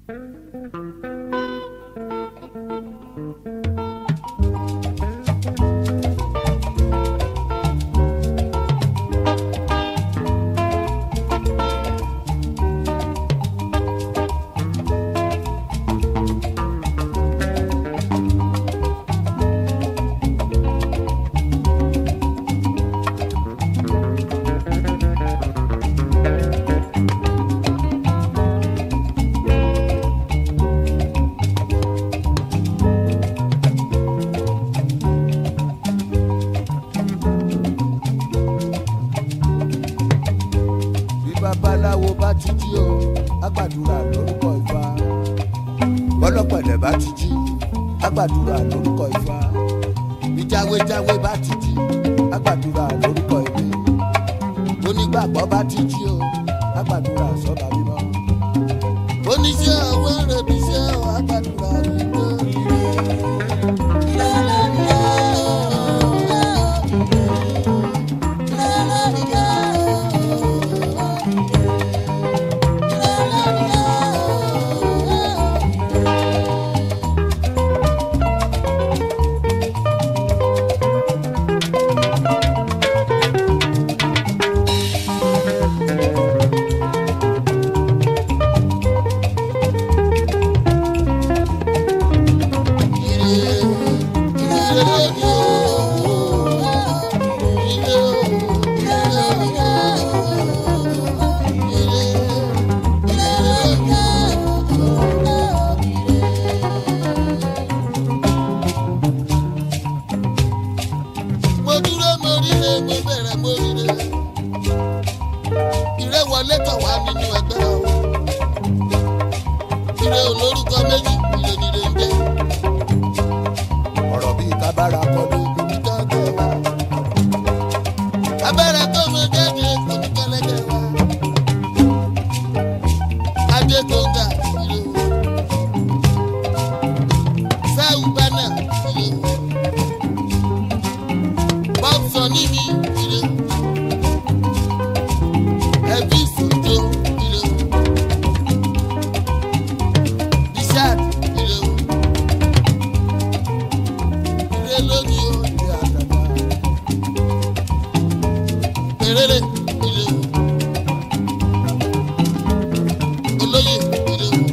bí babaláwo bá ti jí o agbàdúrà lórúkọ ifá bọ́lọ́pẹ̀lẹ̀ bá ti jí agbàdúrà lórúkọ ifá bí jáwéjáwé bá ti jí agbàdúrà lórúkọ ìwé onígbàgbọ́ bá ti jí o agbàdúrà sọ́ba mímọ́ oníṣẹ́ ọwọ́ rẹ̀ bí iṣẹ́ ọ̀ agbàdúrà wípé. mo dúró mo ríre mo bẹ̀rẹ̀ mo ríre ìrẹ́ wọlé tọ̀ wá nínú ẹgbẹ́ o ìrẹ́ olórúkọ méjì ìrẹ́ nílé ń jẹ́ ọ̀rọ̀ bíi kábàárà kọ́dé kò ní tọ́jú wa abẹ́rẹ́ tó mo jáde kò ní kẹ́lẹ́kẹ́ wa adé tó ga ìrẹ́ o sáwù bánà ìrẹ́ o bọ́sọ̀ níbi ìrẹ́ ẹbí ìfòjò ìrẹ́ bishad ìrẹ́ ìrẹ́ lónìí ó ìrẹ́ àtàtà pèrèrè ìrẹ́ olóyè ìrẹ́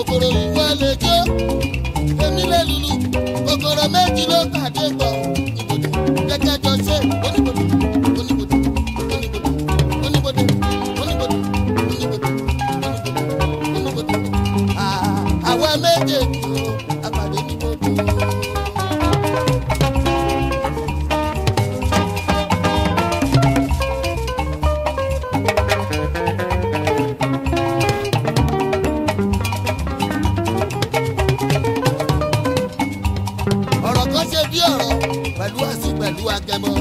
kòkòrò ìwọ lè jó èmi lè lulu kòkòrò méjì ló pàdé pọ̀ ìbòdò gẹ́gẹ́ jọ ṣe oníbòdò oníbòdò oníbòdò oníbòdò oníbòdò oníbòdò oníbòdò Ah, àwa méjèèjì o àpàdé níbòdò. ọ̀rọ̀ kan ṣe bí ọ̀rọ̀ pẹ̀lú àsìn pẹ̀lú agẹmọ.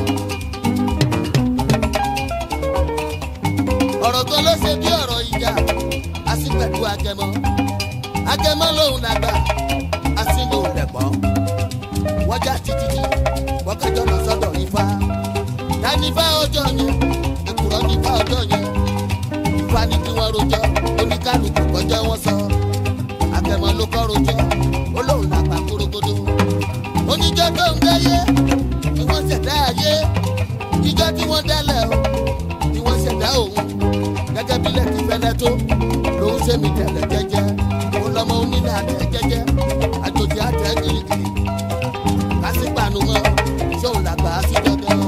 ọ̀rọ̀ kan ló ṣe bí ọ̀rọ̀ ìjà àsìn pẹ̀lú agẹmọ. agẹmọ lòun làgbà àsìn lòun lẹ̀pọ̀. wọ́n já títí tí wọ́n kẹjọ lọ sọ́dọ̀ ifá. dánífá ọjọ́ yẹn èkùrọ́ nífá ọjọ́ yẹn. ifá ní kí wọ́n rojọ́ oníkálukú kọjọ́ wọn sọ. agẹmọ ló kọ́ rojọ́ ó lóun làgbà kúrógódó oníjọ́ tó ń dáyé ni wọ́n ṣẹ̀dá ayé ìjọ́ tí wọ́n dálẹ̀ o ni wọ́n ṣẹ̀dá òun gẹ́gẹ́ bí lẹ́tí fẹ́lẹ́ tó lòun ṣe mí tẹ̀lẹ̀ jẹ́jẹ́ òun lọ́mọ onílé àtẹ jẹ́jẹ́ àjòjì àtẹ gírígírí kásìpàánù mọ́ ṣóun làgbà á sí dandan.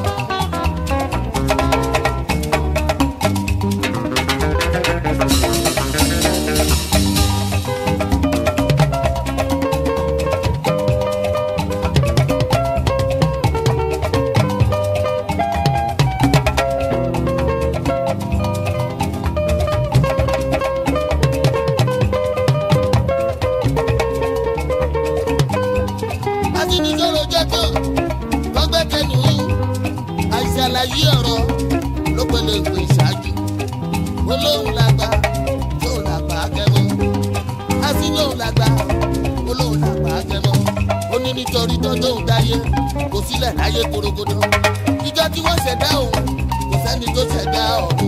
àtinújọ́rò jẹ́ tó tọ́gbẹ́kẹ̀lú àìsàlàyé ọ̀rọ̀ ló pẹ̀lú ìpè ìṣáájú olóhùn làgbà tóun làgbà akẹ́mọ́ àsìlóhùn làgbà olóhùn làgbà akẹ́mọ́ ó ní nítorí tọ́jọ́hùn dáyé kò sílẹ̀ láyé korogodo ìjọ tí wọ́n ṣẹ̀dá òun kò sẹ́ni tó ṣẹ̀dá ọ̀hún.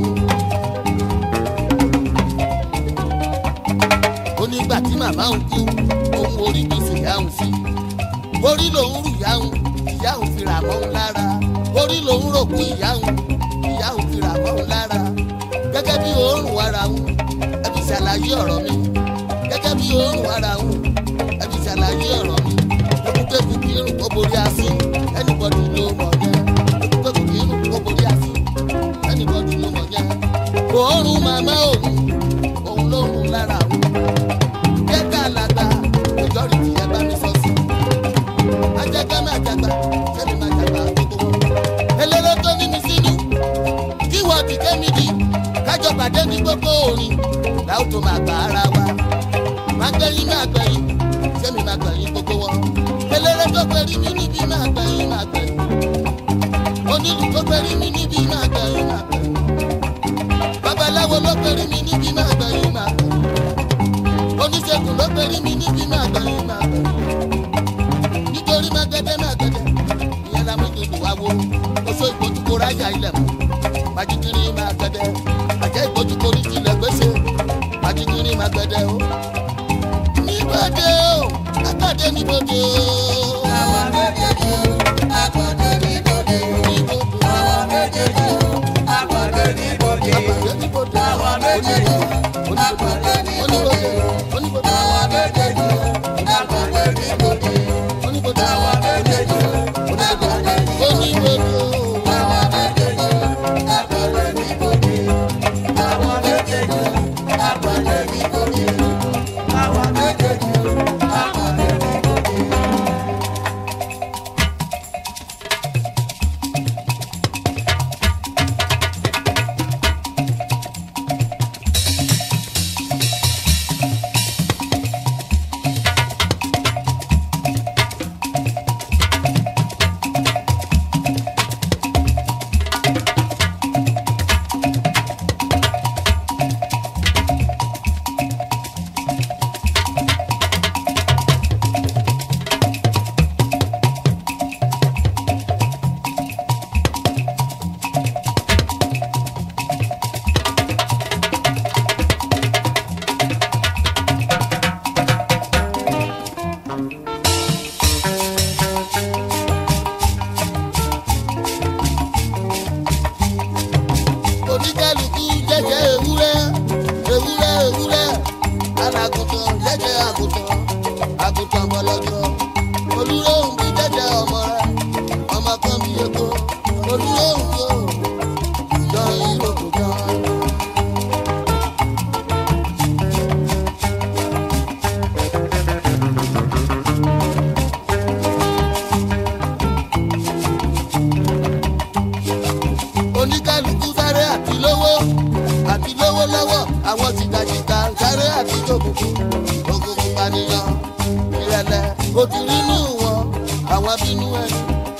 ó nígbà tí màmá òun kú òun orí gbèsè yá òun sí orí lòun rù yáhùn ìyáhùn fi rà mọ́ òun lára orí lòun rò kú ìyáhùn ìyáhùn fi rà mọ́ òun lára gẹ́gẹ́ bí òórùn ara òun ẹbí ṣàlàyé ọ̀rọ̀ mi gẹ́gẹ́ bí òórùn ara òun ẹbí ṣàlàyé ọ̀rọ̀ mi ekúkẹ́kù kì í rùn kó borí asín ẹnìbọ̀dì ló mọ̀ yẹn ekúkẹ́kù kì í rùn kó borí asín ẹnìbọ̀dì ló mọ̀ yẹn òórùn màmá òun òun ló rùn lára òun jẹ́ ká làgbà majority ẹ bá mi sọ sí ajagba máa jagba sẹ́mi máa jagba gbogbo wọn. eléré tó ní mi sínú kí wọ́n ti kémi di kájọ pàdé ní gbogbo orin láwọn tó máa gbà ara wa. máa gbẹ̀yìn máa gbẹ̀yìn sẹ́mi máa gbẹ̀yìn gbogbo wọn. eléré tó pẹ̀lú mi níbí máa gbẹ̀yìn máa gbẹ̀yìn. onílù tó pẹ̀lú mi níbí máa gbẹ̀yìn máa gbẹ̀yìn. babaláwo ló pẹ̀lú mi níbí máa gbẹ̀yìn máa gbẹ̀yìn. oníṣègùn ló pẹ̀lú mi níbí máa gbẹ̀yìn máa gbẹ̀yìn nítorí mágẹ́dẹ́ mágẹ́dẹ́ ìyẹn la mú dùdù wá wo oṣù ìgbójúkó ráyà ilẹ̀ mú pàjíkiri mágẹ́dẹ́ àjẹ́ ìgbójúkó ní tilẹ̀ gbèsè pàjíkiri mágẹ́dẹ́ o. níbodè o àgbàdé níbodè o. Àwa méjèèjì o, àgbọ̀dé níbodè o. níbodè Àwa méjèèjì o, àgbọ̀dé níbodè o. àgbàdé níbodè Àwa méjèèjì o, àgbọ̀dé níbodè o. oníbodè Àwa méjèèjì o, àgbọ̀dé níbodè o. oníbodè Àwa méjèèjì o, àgbọ̀dé níbodè o. oníbodè o. Àwa méjèèjì o, àgbọ̀dé níbodè o. Àwa méjèèjì o, àgbọ̀dé níbodè o. Àwa méjèèjì o, àgbọ̀dé níbodè o.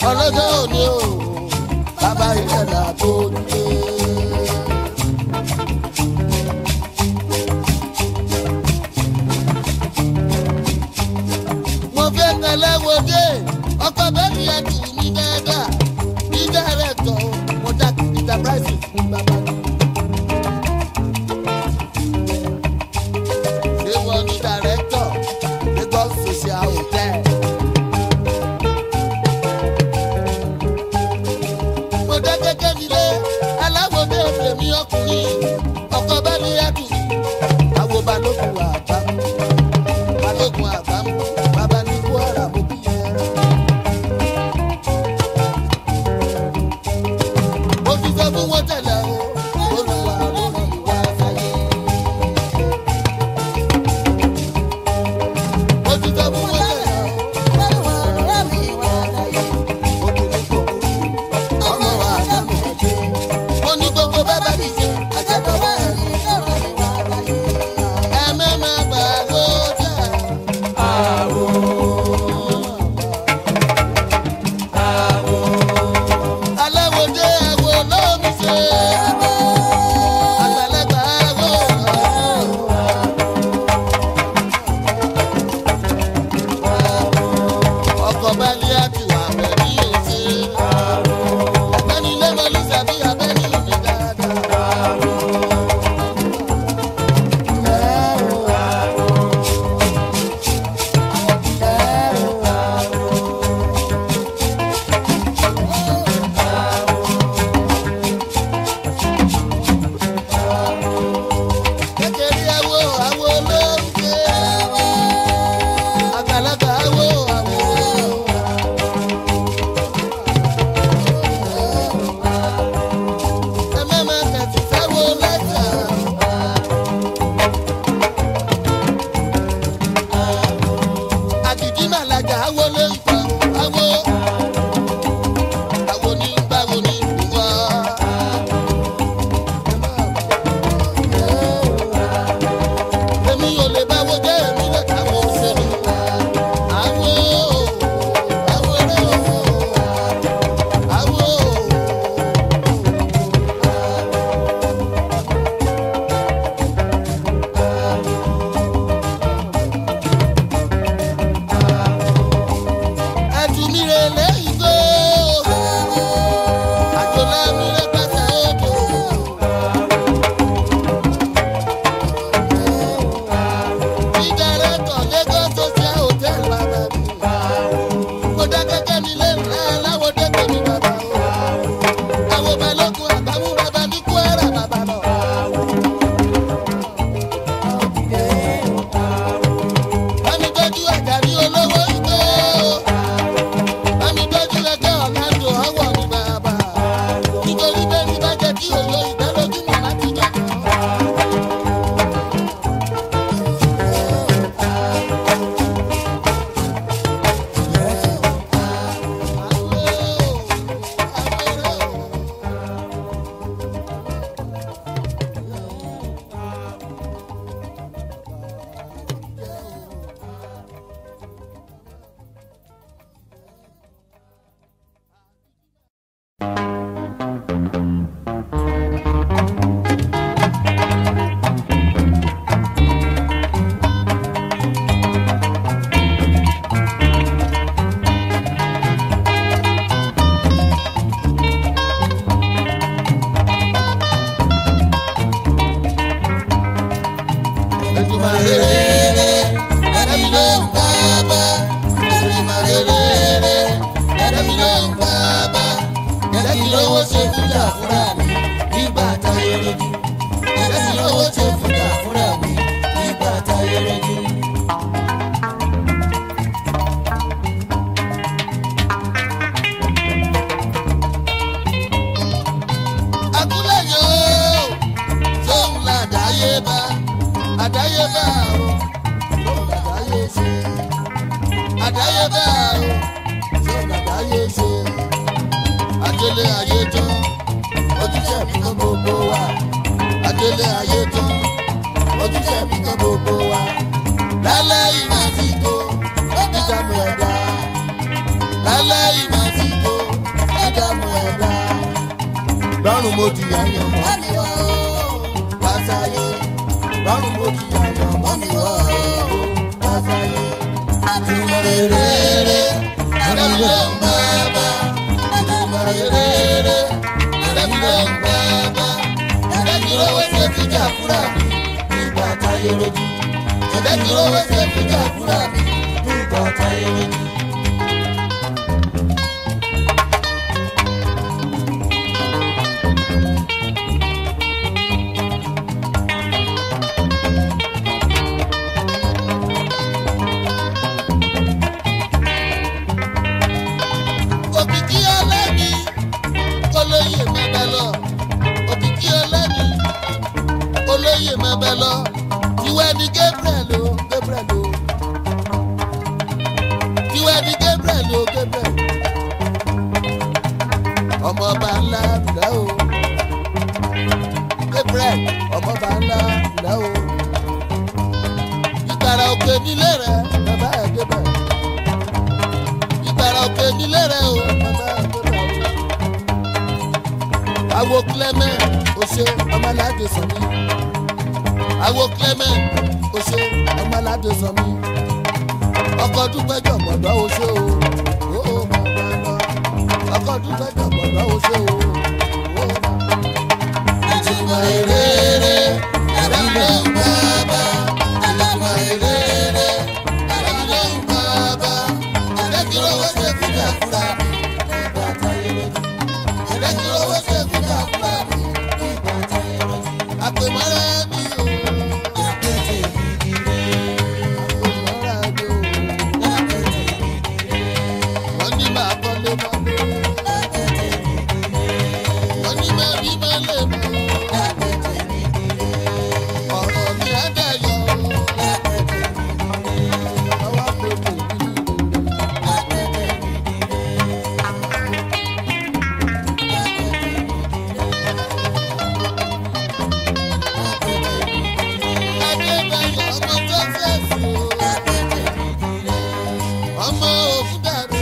ọlọ́jọ́ òní o bàbá ìṣẹ̀lẹ̀ àbò nílé. mo fẹ́ kẹlẹ́ wo dé ọkọ̀ bẹ́ẹ̀ni ẹ̀ tù mí dáadáa bí dẹ́rẹ́tọ̀ mo dá enterprise fún bàbá mi. ṣé wọ́n ní director Lagos social hotel. mo dé gẹ́gẹ́ nílé aláwọ̀dé èmi ọkùnrin ọkọ̀ bẹ́ẹ̀ni ẹ̀ tù mí àwọn balógun àbámu balógun àbámu bàbá ní kwara mo bí yẹn. mo fi sọ fún wọn tẹ́lẹ̀ o olùwà lórí ìwà sáyé. mo fi sọ fún wọn tẹ́lẹ̀ o obìnrin kò burú ọmọ wa àdámù ẹgbẹ́. mo ní gbogbo bàbá mi ṣe àjẹbọ bá ẹ ní ẹ mẹ́mẹ́ bá ló jẹ́. aláwòdé àwò lómi ṣe àgbàlagbà àwò ọkọ̀ balẹ̀ àti wà bẹ̀rẹ̀ yóò ṣe ẹni lẹ́mọ̀lì sàbí abẹ́ni mi dáadáa. kékeré àwò àwò lómi ṣe àgbàlagbà àwò àwò. ẹ má má tẹ̀sí sáwó lẹ́tà. àdìdí màlájà àwò ló ń tọ́ àwò. àwò ní báwo ní ìwọ. èmi ò lè báwo jẹ́ èmi lè káwọ́ òṣèlú. àwò àwò rẹ̀ àwò. ẹtùmíre lẹ́yìn tó àjọlámíre pàṣẹ odò. ìdárẹ́tọ̀ Lagos social hotel bàbá mi. mo dá gẹ́gẹ́ mi lé ńlá aláwọ̀ dẹ́gbẹ̀ mi bàbá o. àwọn balógun àbámú bàbá mi kú ẹ̀rà bàbá lọ. bámi tọ́jú àjàrí olówó ìgbé o. bámi tọ́jú ẹgbẹ́ ọ̀làǹdò ọwọ́ mi bàbá. nítorí bẹ́ẹ̀ ni bá jẹ́ kí òye ìdálójúmọ̀ láti jọ. Àdáyébá o, lóun àdáyé ṣe àdáyébá o ṣé àdáyé ṣe adélé ayé tán ojúṣe mi kan gbogbo wa adélé ayé tán ojúṣe mi kan gbogbo wa lálẹ́ ìmọ̀ àsìkò ìjàmù ẹ̀dá lálẹ́ ìmọ̀ àsìkò mo ti yàyàn mọ́ mi wá o wáṣáyé lọ́rùn mo ti yàyàn mọ́ mi wá o wáṣáyé. ìtumọ̀ rere ẹ̀rẹ́ mi ló ń bá bá ìtumọ̀ rere ẹ̀rẹ́ mi ló ń bá bá ẹ̀rẹ́ mi lówó ṣe fìjà fúra mi nígbà táyé rojú ẹ̀rẹ́ mi lówó ṣe fìjà fúra mi nígbà táyé rojú. òkìkí ọlẹ́ni olóyè mẹ́bẹ lọ òkìkí ọlẹ́ni olóyè mẹ́bẹ lọ tiwẹ́ ni gabriel o gabriel o tiwẹ́ ni gabriel o gabriel ọmọọba ńlá ńlá o gabriel ọmọọba ńlá ńlá o ìgbàrà òkè nílé rẹ bàbá ẹ gabriel ìgbàrà òkè nílé rẹ o bàbá ẹ gabriel o awo clement ose ọmọládé sọmi awo clement ose ọmọládé sọmi ọkọ dúpẹjọ gbọdọ ose o o o bàbá lọ ọkọ dúpẹjọ gbọdọ ose o o bàbá. ìtumọ̀ èrè ẹ̀rọ ló ń bá bá ìtumọ̀ èrè ẹ̀rọ ló ń bá bá ẹ̀rẹ́kìrọ̀ owó ṣe fúnra fúra nígbà táyé lójú ẹ̀rẹ́kìrọ̀ owó ṣe fúnra fúra nígbà táyé lójú. àpèmọ́ra mi o. àpètè mi dire. àpèmọ́ra mi o. àpètè mi dire. wọ́n ní máa kọ́lé mọ́lé. àpètè mi dire. wọ́n ní máa bí mọ́lé mọ́. àpètè mi dire. ọ̀rọ̀ mi á dayọ̀. àpètè mi dire. ọwọ́ àpètè mi dire. àpètè mi dire. Adébáyọ̀ ọmọ tó fẹ́ẹ̀sì o. Ọmọ òfúdàrú.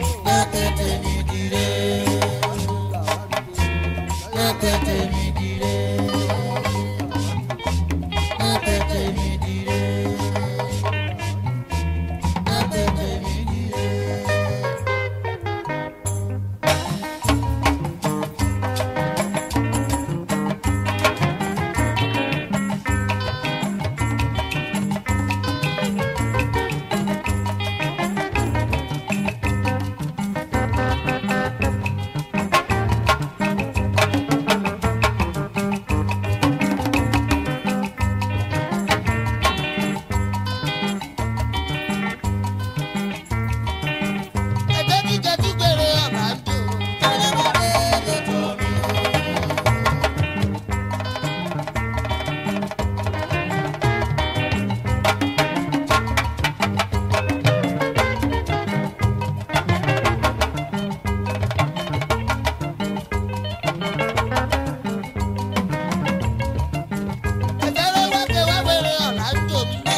Ẹgbẹ́ kíkẹ́ tí gbèrè ọ̀nà ń dùn. Ẹgbẹ́ ló wá ké wá wèrè ọ̀nà ń dùn mí.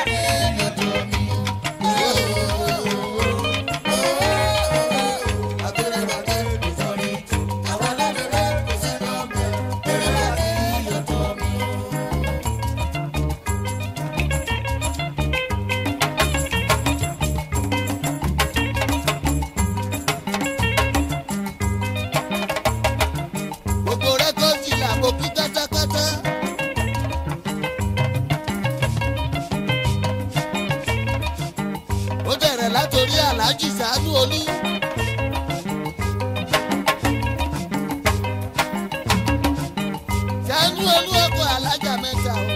Gbogbo rẹ̀ tó ti là mo kí kẹ́tẹ́kẹ́tẹ́. Ó bẹ̀rẹ̀ látòrí Aláàjì Sàánú Olú. Sàánú Olú ọkọ̀ alájà mẹ́ta o.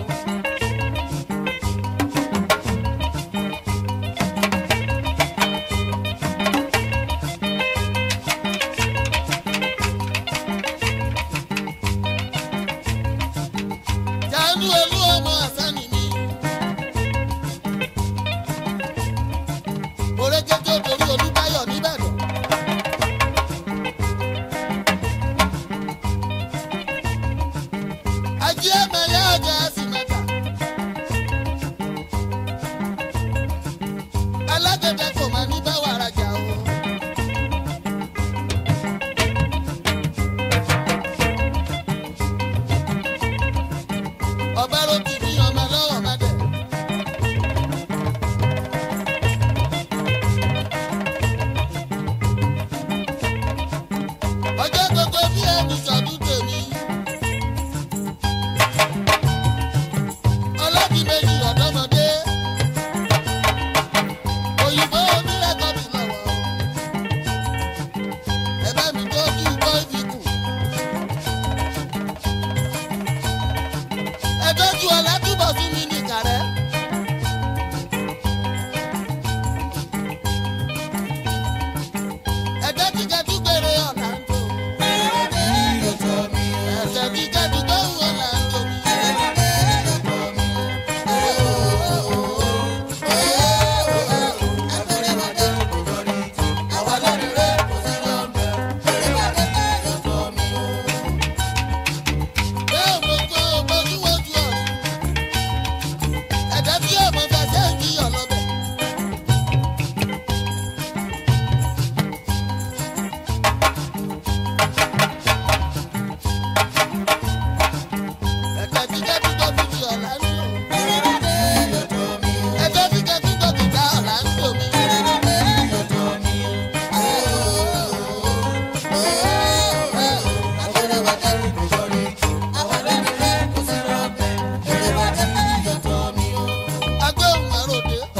Sàánú Olú ọmọ àsánì mi. Orékété torí Olúbáyọ̀ nìbàdàn. Ajé ẹ̀mẹ̀yà ọjà sì mẹ́ta. Alágbẹ̀dẹ kò máa ní bá wàrà jà o.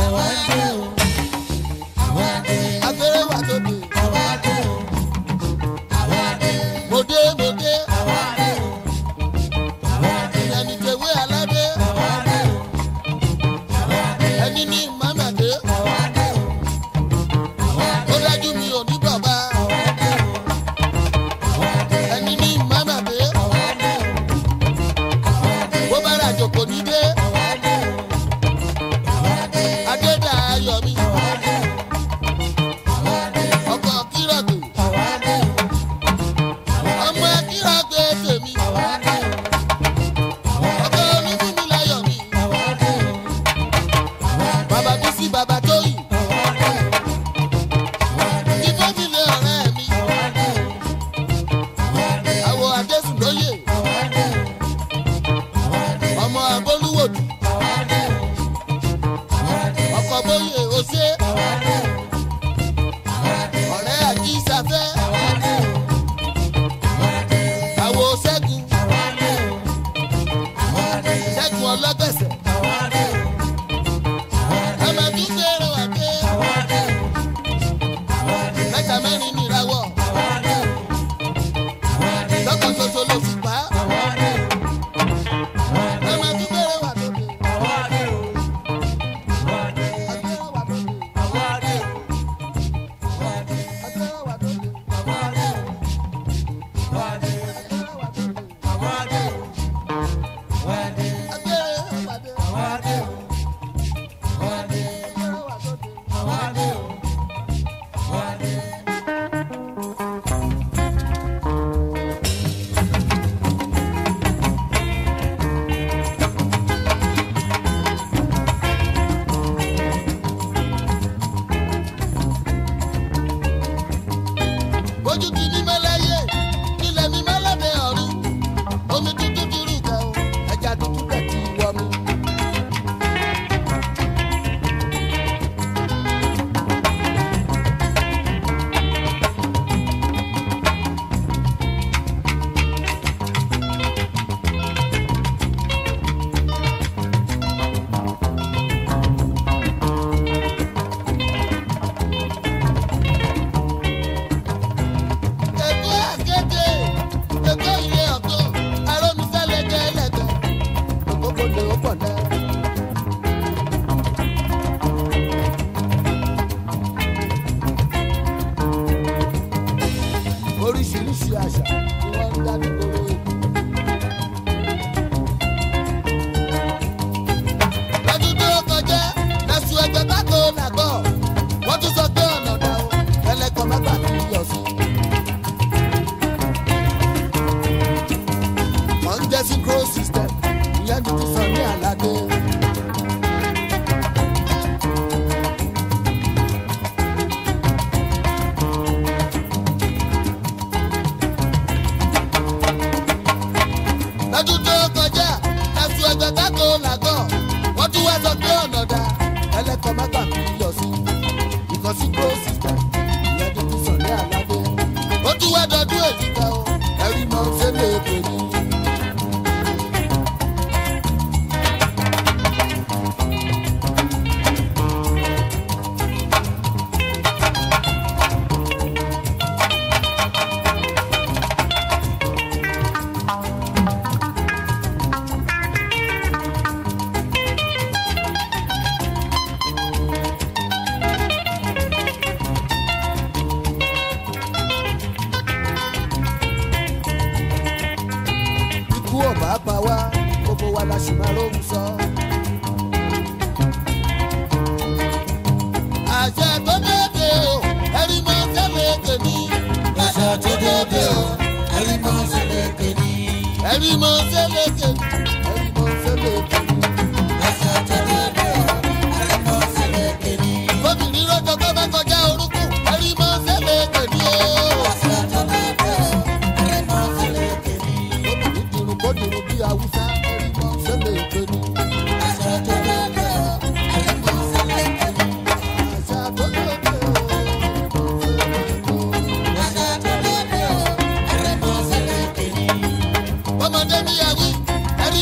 àwa dé o àwa dé abẹ́rẹ́ wà tóbi. àwa dé o àwa dé mo dé mo dé àwa dé o àwa dé ẹni tẹ̀wé aládé àwa dé o àwa dé ẹni ní mọ́mọ́dé àwa dé o àwa dé ó dájú mi ò ní bàbá àwa dé o àwa dé ẹni ní mọ́mọ́dé àwa dé o àwa dé bó bá rà jòkó ní dé àwa dé o àwa dé adédà ayọ̀ mi àwa dé o àwa dé ọkọ̀ kírọ̀gbè àwa dé o ọmọ kírọ̀gbè tèmi àwa dé o àwa ọkọ̀ onífúnmi láyọ̀ mi àwa dé o àwa dé bàbá bísí bàbá tóyìn àwa dé o àwa dé ní fẹ́mílẹ̀ ọ̀rẹ́ mi àwa dé o àwa dé àwọ̀ adésùn lóye àwa dé o àwa dé ọmọ abólúwòdù àwa dé o àwa dé ọkọ̀ bóyè òṣè àwa dé o àwa dé ọ̀rẹ́ àjí ìsàfẹ́ àwa dé o àwa dé àwọ̀ ṣẹ́gun àwa dé o àwa dé ṣẹ́gun ọlọ́gbẹ̀sẹ̀ àwa dé o àwa dé ọmọ tún gbèrò wà dé àwa dé o àwa dé mẹ́ta mẹ́rin nìrawọ̀ àwa dé o àwa dé lọ́kàn ṣoṣo ló fi pa á àwa dé o àwa dé ọmọ tún gbèrò wà tóbi àwa dé o àwa dé agbèrò wà tóbi àwa dé o àwa dé agbèrò wà tóbi àwa dé o àwa dé agbèrò wà tóbi àwa dé o àwa dé agbèrò wà tóbi àwa dé o àwa dé agbèrò wà tóbi. àwa dé o àwa dé. ojú ti ní mẹ́láyé nílẹ̀ mi mẹ́lẹ́dẹ̀ ọ̀run omi tútù ti rú kẹ́ o ẹja tútù kẹ́ ti wọ mi. ètò àkéde ètò ilé ọ̀gbọ́n arómisẹ́lẹ̀dẹ́ ẹlẹ́gbẹ́ òkòkò lè ó pọ̀ náà. oríṣiríṣi àṣà ni wọ́n ń dá nígboro èkó. lọ́dún tó kọjá lẹ́sùn ẹgbẹ́ bákò làgbọ́ wọ́n tún sọ pé ọ̀nà dá o ẹlẹ́kọ̀ọ́ má gbà fi yọ̀ sí. wọ́n ń jẹ́ synchro system ìyẹn ti ti sọ ní àlàdé. lọ́dún tó kọjá lẹ́sùn ẹgbẹ́ bákò làgbọ́ wọ́n tún wá sọ pé ọ̀nà dá ẹlẹ́kọ̀ọ́ má gbà fi yọ̀ sí. ìkan synchro system ìyẹn ti ti sọ ní àlàdé. ó tún wá dọdún èyí ká o ẹ̀rí mọ́ sẹ́lẹ̀ èpè ni. ikú ọ̀bá pa wá gbogbo wa la sì máa róhùn sọ. àṣẹ tó dédé o ẹ̀rí máa ń tẹ́lẹ̀ tèmi. Àṣà tó dóde o, ẹ̀rí kan ṣẹlẹ̀ kéde. ẹ̀rí máa ń tẹ́lẹ̀ tèmi. ẹ̀rí máa ń tẹ́lẹ̀ tèmi. Àṣà tó dóde o, ẹ̀rí kan ṣẹlẹ̀ kéde. kóbìnrin rọ́jò tó bá kọjá orúkún ẹ̀rí máa ń tẹ́lẹ̀ tèmi o. Àṣà tó dóde o, ẹ̀rí kan ṣẹlẹ̀ kéde. kóbìnrin dirun kó dirun bí haúsá ẹ̀rí máa ń tẹ́lẹ̀ tèmi. Àṣà tó dóde o, ẹ̀rí kan ṣẹlẹ̀ kéde. àṣà tó dédé o. Àṣà tó dóde o, ẹ̀rí kan ṣẹlẹ̀ kéde. ọmọdé ní yàwí ẹ̀rí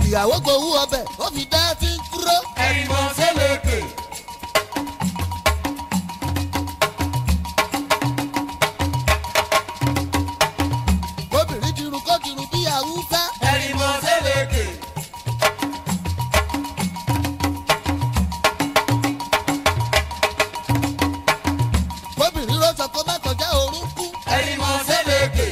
ìyàwó gbowó ọbẹ̀ ó fi dá tí ń kúrò. ẹ̀rìmọ̀ sẹ́lẹ̀kẹ̀. obìnrin dirun kó dirun bí àwùfẹ́. ẹ̀rìmọ̀ sẹ́lẹ̀kẹ̀. obìnrin rọ́ṣọ kó má kọjá orúnkún. ẹ̀rìmọ̀ sẹ́lẹ̀kẹ̀.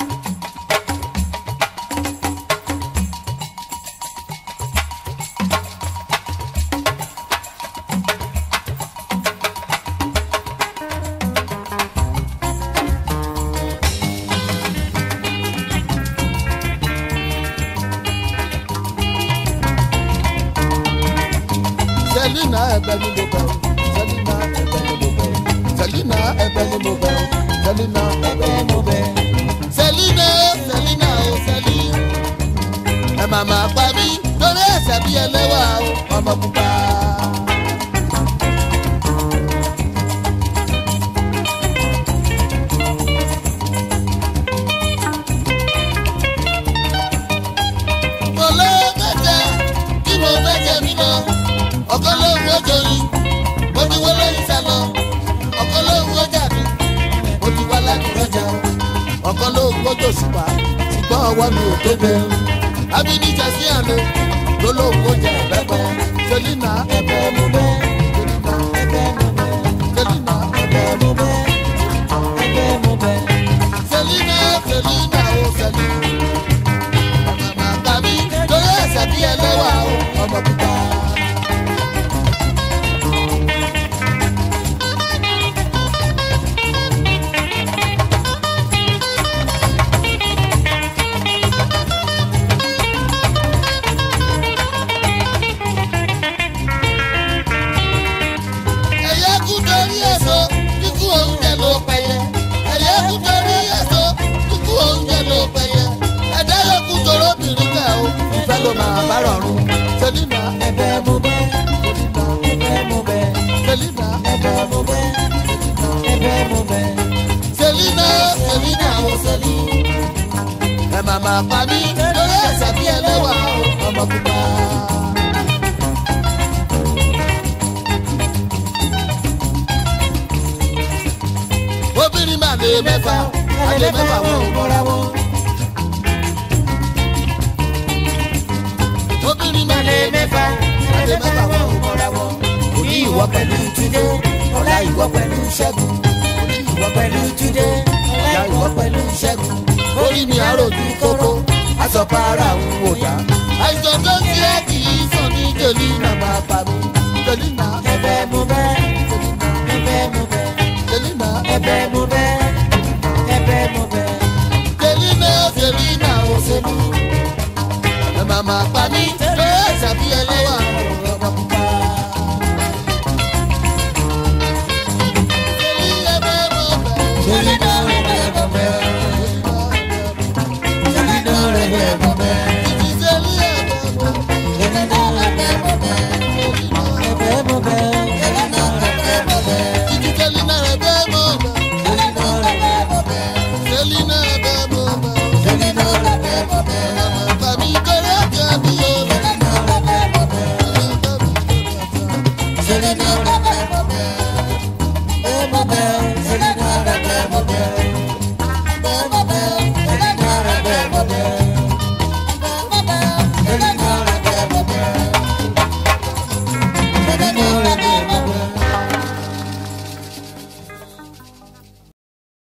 selina ẹbẹ ni mo bẹ selina ẹbẹ ni mo bẹ selina ẹbẹ ni mo bẹ selina ẹbẹ ni mo bẹ. selina selina o seli ẹ màmá pa mí lórí ẹsẹ̀ bí ẹlẹ́wà o ọmọ pupa. mo ló mẹ́jẹ bí mo mẹ́jẹ mi lọ ọkọ lóhùn ọjọ́ yìí mo ti wọlé ìsàlọ ọkọ lóhùn ọjà mi mo ti wá láti rọjà ọkọ lóhùn ọjọ́ ṣùpá ṣùgbọ́n ọwọ́ mi ò tó bẹ́ẹ̀ abidjan sí àná ló lóhùn ọjà ẹ̀bẹ̀bẹ̀ selina ẹ̀bẹ̀ mo bẹ́ selina ẹ̀bẹ̀ mo bẹ́ selina ẹ̀bẹ̀ mo bẹ́ ẹ̀bẹ̀ mo bẹ́ selina selina o selina màmá tàbí lórí ẹ̀sẹ̀ bí ẹlẹ́wà o ọmọ pupa. ẹ̀yẹ́ kú torí èso kíkú oúnjẹ ló pẹ̀yẹ. ẹ̀yẹ́ kú torí èso kíkú oúnjẹ ló pẹ̀yẹ. ẹ̀dá yóò kú toró bìrì kẹ́ o ìfẹ́ ló máa bá rọrùn. selina ẹbẹ mo bẹ selina ẹbẹ mo bẹ selina ẹbẹ mo bẹ ẹbẹ mo bẹ. selina selina o seli. ẹ màmá pa mí lórí ẹ̀sẹ̀ bí ẹlẹ́wà o ọmọ pupa. obìnrin máa lè mẹ́fà àlè mẹ́fà wọn ò mọ́ra wọn. obìnrin máa lè mẹ́fà àlè mẹ́fà wọn ò mọ́ra wọn. òní ìwọ pẹ̀lú túndé ọ̀la ìwọ pẹ̀lú ṣẹ́gun. òní ìwọ pẹ̀lú túndé ọ̀la ìwọ pẹ̀lú ṣẹ́gun. orí mi àròjù kókó aṣọpa ara òun wò dá. àìsàn tó ń ṣe é kì í sàn ní jòlí náà máa pa mí. jòlí náà ẹ̀bẹ̀ mo bẹ́ ẹ̀bẹ̀ mo bẹ́ jòlí náà ẹ̀bẹ̀ mo bẹ́ ẹ̀bẹ̀ mo bẹ́. jòlí náà jòlí náà ó ṣe mí. ẹ máa máa pa mí lórí ẹ̀sà bí ẹlẹ́wà ọmọ pupa. jòlí ẹ̀bẹ̀ mo bẹ́ jòlí náà ẹ̀bẹ̀ mo bẹ́ jòlí náà ẹ̀bẹ̀ mo bẹ́ títí jòlí ẹ̀bẹ̀ mo bẹ́. Títí Selina ẹ̀bẹ̀ mo bẹ̀. Selina ẹ̀bẹ̀ mo bẹ̀. Màmá mi kéré jẹ́ mi o. Selena